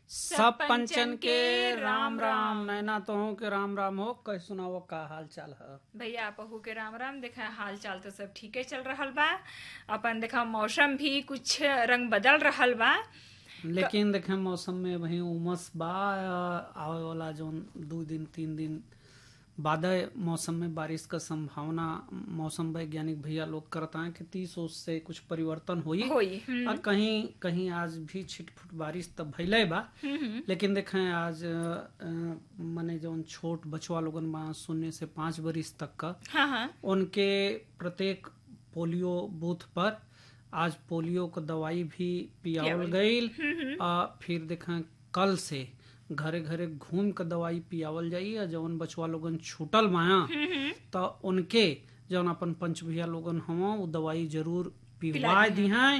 सब पंचन के राम राम नैना तो हो के राम राम हो कह सुनाओ का हाल चाल है भैया पहू के राम राम देखा हाल चाल तो सब ठीके चल रहल बा अपन देखा मौसम भी कुछ रंग बदल रहल बा लेकिन देखे मौसम में वही उमस बा आवे वाला जो दो दिन तीन दिन बाद मौसम में बारिश का संभावना मौसम वैज्ञानिक भैया लोग करता है कि तीस ओस से कुछ परिवर्तन होई होई हम्म, और कहीं कहीं आज भी छिटफुट बारिश तब भैले बा हम्म, लेकिन देखें आज अ, मने जौन छोट बचवा लोगन बा शून्य से पाँच बरिस तक का हाँ हाँ उनके प्रत्येक पोलियो बूथ पर आज पोलियो को दवाई भी पियावल गईल आ फिर देखें कल से घरे घरे घूम के दवाई पियावल जाई आ जौन बचवा लोगन छूटल माया तो उनके जौन अपन पंच भैया लोगन हवा वो दवाई जरूर पिलवाए दी हैं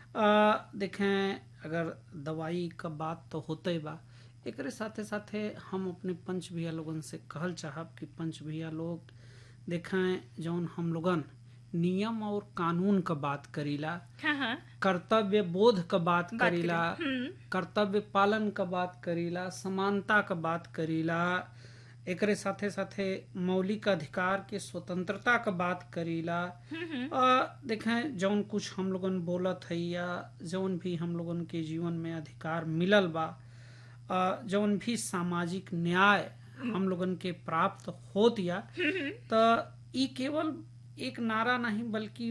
देखें अगर दवाई का बात तो होते बा एकरे साथे साथे हम अपने पंच भैया लोगन से कहल चाहब कि पंच भैया लोग देखें जौन हम लोगन नियम और कानून का बात करीला हाँ हाँ कर्तव्य बोध का बात करीला हम्म, कर्तव्य पालन का बात करीला समानता का बात करीला एकरे साथे साथे मौलिक अधिकार के स्वतंत्रता का बात करीला आ, देखें जौन कुछ हम लोगन बोलत है या जौन भी हम लोगन के जीवन में अधिकार मिलल बा आ, जौन भी सामाजिक न्याय हम लोगन के प्राप्त होत या तो ई केवल एक नारा नहीं बल्कि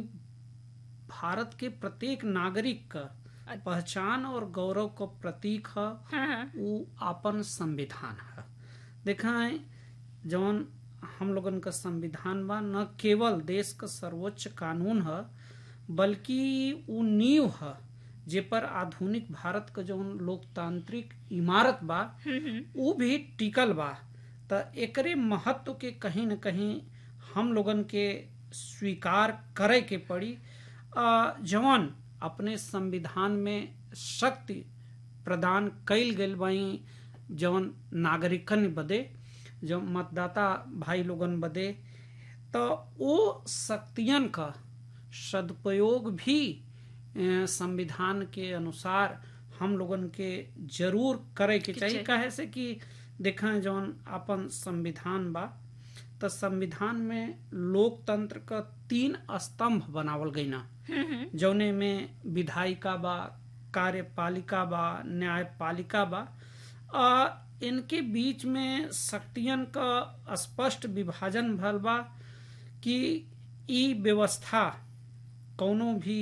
भारत के प्रत्येक नागरिक का पहचान और गौरव का प्रतीक है हाँ हाँ वो आपन संविधान है देखा है जौन हम लोगन का संविधान बा न केवल देश का सर्वोच्च कानून है बल्कि वो नींव है जे पर आधुनिक भारत का जौन लोकतांत्रिक इमारत बा वो भी टिकल बा त एकरे महत्व के कहीं न कहीं हम लोगन के स्वीकार करे के पड़ी आ, जौन अपने संविधान में शक्ति प्रदान कईल गईल बाई जौन नागरिकन बदे जो मतदाता भाई लोगन बदे तो वो शक्तियन का सदुपयोग भी अ, संविधान के अनुसार हम लोगन के जरूर करे के चाहिए कहे से कि देखें जौन अपन संविधान बा तो संविधान में लोकतंत्र का तीन स्तंभ बनावल गई ना जौने में विधायिका बा कार्यपालिका बा न्यायपालिका बा आ, इनके बीच में शक्तियन का स्पष्ट विभाजन भल बा कि ई व्यवस्था कौनो भी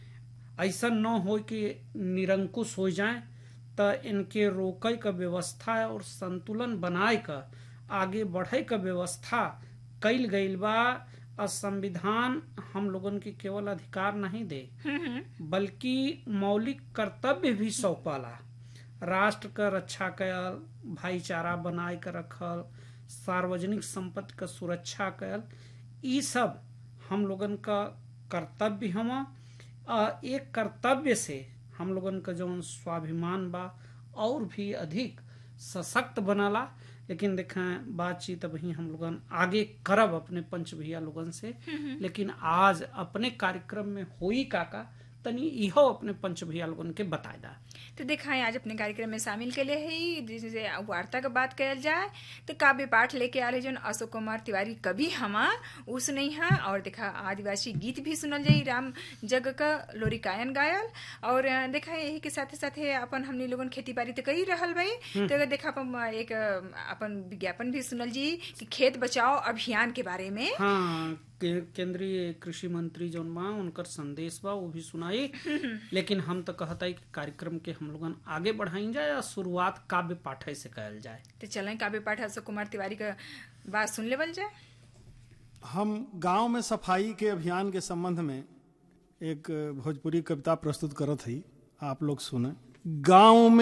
ऐसा न हो कि निरंकुश हो जाए तो इनके रोके का व्यवस्था और संतुलन बनाए का आगे बढ़े का व्यवस्था कईल गईल बा और संविधान हम लोगन के केवल अधिकार नहीं दे बल्कि मौलिक कर्तव्य भी सौंपाला राष्ट्र का रक्षा कयल भाईचारा बनाए के रखल सार्वजनिक संपत्ति का सुरक्षा कयल ई सब हम लोगन का कर्तव्य हम एक कर्तव्य से हम लोगन का जौन स्वाभिमान बा और भी अधिक सशक्त बनाला लेकिन देखें बातचीत अभी हम लोगन आगे करब अपने पंच भैया लोगन से लेकिन आज अपने कार्यक्रम में होई काका तनी इहो अपने पंच भैया लोगन के बताए दा तो देखा है आज अपने कार्यक्रम में शामिल के लिए है जैसे वार्ता का बात कल जाए तो काव्य पाठ लेके आ रहे जो अशोक कुमार तिवारी कवि हमा उ सुनई है और देखा आदिवासी गीत भी सुनल जाई राम जग का लोरिकायन गायल और अ, देखा यही के साथे साथे अपन हमनी लोगन खेती बाड़ी तो कही रहल भाई तो अगर देखा अपन एक अ, अपन विज्ञापन भी सुनल जी कि खेत बचाओ अभियान के बारे में हाँ के- केंद्रीय कृषि मंत्री जौन बा उनकर संदेश बा वो भी सुनाई लेकिन हम तो कहता है कि कार्यक्रम के हम लोगन आगे बढ़ाई जाए और शुरुआत काव्य पाठ से कल जाए तो चलें काव्य पाठ अशोक कुमार तिवारी का बात सुन लेवल जाए हम गांव में सफाई के अभियान के संबंध में एक भोजपुरी कविता प्रस्तुत करत हई आप लोग सुने गांव में